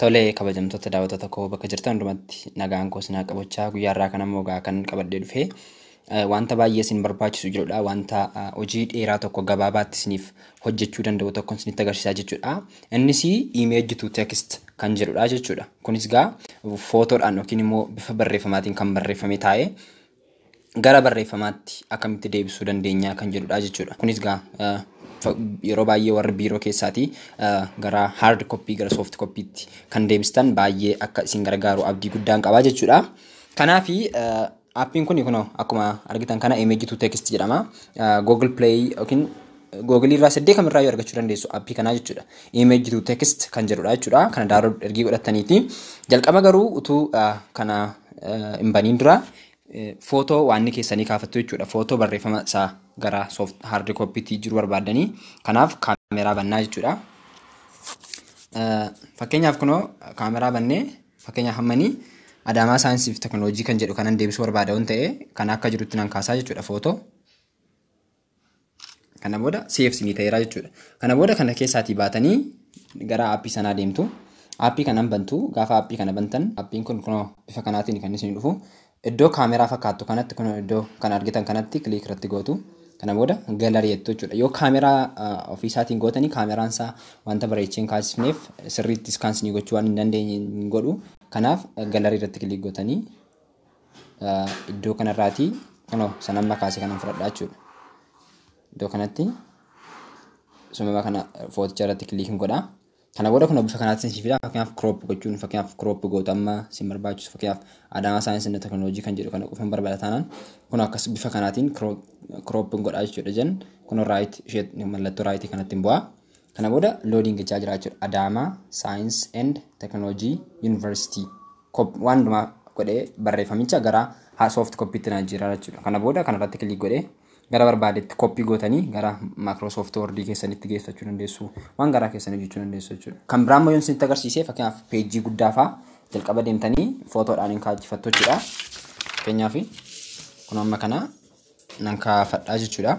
Tolee kabajamtoota daawwattoota koo bakka jirtan hundumatti nagaan koo sinaa qabachaa guyyaarraa kan ammoo gaa kan qabadhee dhufe wanta baay'ee isin barbaachisu jirudha. Wanta hojii dheeraa tokko gabaabaatti isiniif hojjechuu danda'u tokko isinitti agarsiisaa jechuudha. Innis image to text kan jedhudha jechuudha. Kunis gaa footoodhaan yookiin immoo bifa barreeffamaatiin kan barreeffame taa'ee gara barreeffamaatti akkamitti deebisuu dandeenya kan jedhudha jechuudha. Kunis gaa yeroo baay'ee warri biiroo keessaatii gara hard copy gara soft copytti kan deebistan baay'ee akka isin gargaaru abdii guddaan qabaa jechuudha. Kanaafi aappiin kun kunoo akkuma argitan kana image to text jedhama. Google Play yookiin Google irraa saddee kamirraa yoo argachuu dandeessu aappii kanaa jechuudha. Image to text kan jedhudha jechuudha. Kana daawwachuu ergii godhataniiti. Jalqaba garuu utuu kana hin baniin dura footoo waan keessanii kaafattu jechuudha. Footoo barreeffama isaa gara soft hard copytti jiru barbaadanii kanaaf kaameraa bannaa jechuudha. Fakkeenyaaf kunoo kaameraa bannee fakkeenyaaf hammanii Adaamaa saayinsii fi teekinooloojii kan jedhu kanan deebisuu barbaada waan ta'e kan akka jirutti nan kaasaa jechuudha footoo. Kana booda seef sinii ta'eera jechuudha. Kana booda kana keessaatii baatanii gara aappii sanaa deemtu. Aappii kanan bantu gaafa aappii kana bantan aappiin kun kunoo bifa kanaatiin kan isin dhufu. Iddoo kaameraa fakkaattu kanatti kunoo iddoo kan argitan kanatti kiliik irratti gootu. Kana booda galarii jettu jechuudha. Yoo kaameraa ofiisaatiin gootanii kaameraan isaa wanta bareechee hin kaasifneef sirriitti iskaansii gochuu waan hin dandeenye hin godhu. Kanaaf galarii irratti kiliik gootanii iddoo kanarraatii kunoo sanamma kaase kanan fudhadhaa jechuudha. Iddoo kanatti sumama kana footicha irratti kiliik hin godhaa. Kana booda kun bifa kanaatti isin fida fakkeenyaaf crop gochuun fakkeenyaaf crop gootu amma isin barbaachisu fakkeenyaaf Adaamaa saayinsii fi teekinooloojii kan jedhu kana qofan barbaada taanaan kun akkas bifa kanaatiin crop godhaa jechuudha jen kun raayit ishee mallattoo raayitii kanatti bu'aa. Kana booda loodiin gochaa jira jechuudha Adaamaa saayinsii and teekinooloojii yuunivarsiitii waan hundumaa godhee barreeffamicha gara soft koppiitti na jira jechuudha. Kana booda kanarratti kiliik godhee gara barbaadetti koppii gootanii gara Microsoft Word keessanitti geeffachuu dandeessu. Waan garaa keessanii hojjechuu dandeessu jechuudha. Kan biraan immoo yoon isinitti agarsiise fakkeenyaaf peejii guddaa fa'aa jalqaba deemtanii footoodhaan hin kaajifattu jechuudha. Fakkeenyaaf kun amma kana nan kaafadhaa jechuudha.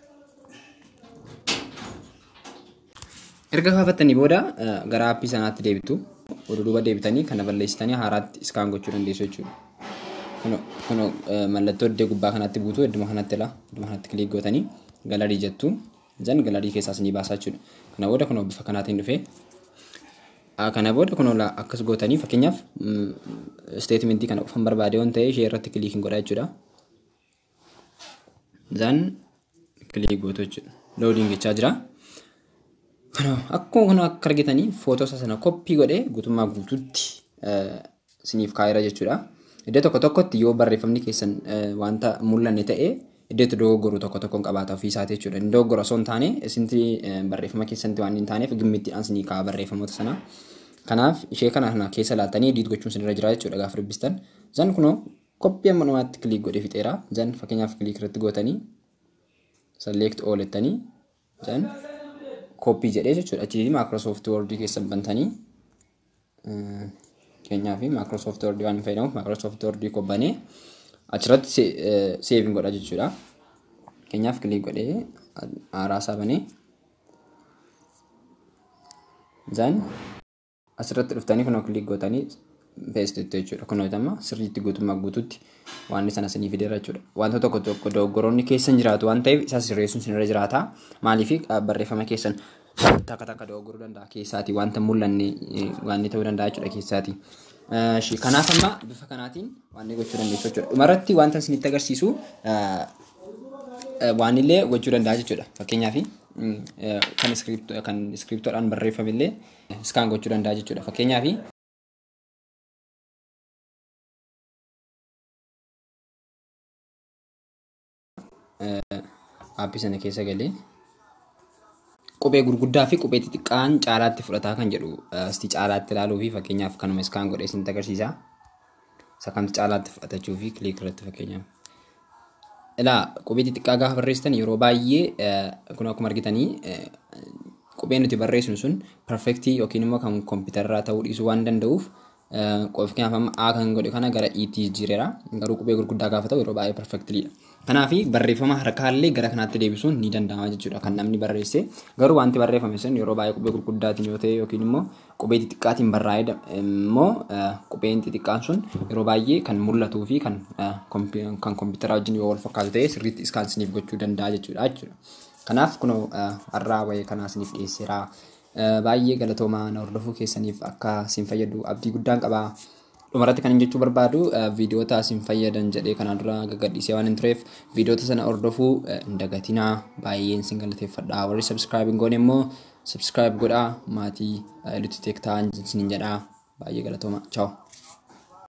Erga kaafattanii booda gara aappii sanaatti deebitu. Duuba deebitanii kana balleessitanii haaraatti iskaan gochuu dandeessu jechuudha. kun mallattoo iddoo gubbaa kanatti buutu idduma kanatti ilaa idduma kanatti kiliik gootanii galarii jettu jan galarii keessaas ni baasaa jechuudha. Kana booda kun bifa kanaatiin dhufee kana booda kun akkas gootanii fakkeenyaaf steetimentii kana qofan barbaade waan ta'e ishee irratti kiliik hin godhaa jechuudha. Zan kiliik gootu jechuudha. Loodiin gochaa jira. Kana akkuma kun akka argitanii footoo sana koppii godhee guutummaa guutuutti siniif kaa'eera jechuudha. Iddoo tokko tokkotti yoo barreeffamni keessan wanta mul'anne ta'e iddoo itti dogoggoru tokko tokkoon qabaata ofii isaati jechuudha. Inni dogoggora osoo hin taane isinti barreeffama keessanitti waan hin taaneef gimmittiidhaan sinii kaa'a barreeffamoota sana. Kanaaf ishee kana keessa laaltanii ediit gochuun sinirra jira jechuudha gaafa dubbistan. Zan kunoo koppii amma namaatti kiliik godhee fixeera. Zan fakkeenyaaf kiliik irratti gootanii select all jettanii zan koppii jedhee jechuudha. Achitti Microsoft Word keessa bantanii fakkeenyaaf Microsoft Word waan fayyadamuuf Microsoft Word qobbanee achirratti seeviin godha jechuudha. Fakkeenyaaf kiliik godhee haaraasaa banee zan asirratti dhuftanii kunoo kiliik gootanii peestitu jechuudha. Kunoo amma sirriitti guutummaa guutuutti waan sana sinii fideera jechuudha. Wanta tokko tokko dogoggoroonni keessan jiraatu waan ta'eef isa sirreessuun sinirra jiraata. Maaliif barreeffama keessan takka takka dogoggoruu danda'a keessaati wanta mul'anne waan ta'uu danda'a jechuudha keessaati. Kanaaf amma bifa kanaatiin waan gochuu dandeessu jechuudha. Dhumarratti wanta isinitti agarsiisu waan illee gochuu danda'a jechuudha. Fakkeenyaaf kan iskiriptoodhaan barreeffame illee iskaan gochuu danda'a jechuudha. Fakkeenyaaf aappii sana keessa galee qubee gurguddaa fi qubee xixiqqaan caalaatti fudhataa kan jedhu asti caalaatti ilaaluu fi fakkeenyaaf kanuma iskaan godhee isinitti agarsiisa. Isa kamtu caalaatti fudhatachuu fi kiliik irratti fakkeenyaaf. Ilaa qubee xixiqqaa gaafa barreessitan yeroo baay'ee kun akkuma argitanii qubeen nuti barreessinu sun perfektii yookiin immoo kan kompiitarraa ta'uu dhiisuu waan danda'uuf fakkeenyaaf amma A kan godhe kana gara E tti jijjiireera. Garuu qubee gurguddaa gaafa ta'u yeroo baay'ee perfektiliidha. Kanaaf barreeffama harkaallee gara kanaatti deebisuun ni danda'ama jechuudha kan namni barreesse. Garuu wanti barreeffame sun yeroo baay'ee qubee gurguddaatiin yoo ta'e yookiin immoo qubee xixiqqaatiin barraa'ee immoo qubeen xixiqqaan sun yeroo baay'ee kan mul'atuu fi kan kan kompiitara wajjin yoo wal fakkaatu ta'e sirriitti iskaansiniif gochuu danda'a jechuudha jechuudha. Kanaaf kunoo har'aa wayii kanaa isiniif dhiyeesseera. Baay'ee galatoomaa na hordofuu keessaniif akka isin fayyadu abdii guddaan qaba. Dhumarratti kan jechuu barbaadu viidiyoota isin fayyadan jedhee kanaan dura gaggadhiisee waan hin tureef viidiyoota sana hordofuu hin dagatinaa baay'een isin galateeffadha. Warri sabskiraayib hin goone immoo sabskiraayib godhaa maatii Lutti Teek ta'aa isiniin jedhaa baay'ee galatooma. Chaawu.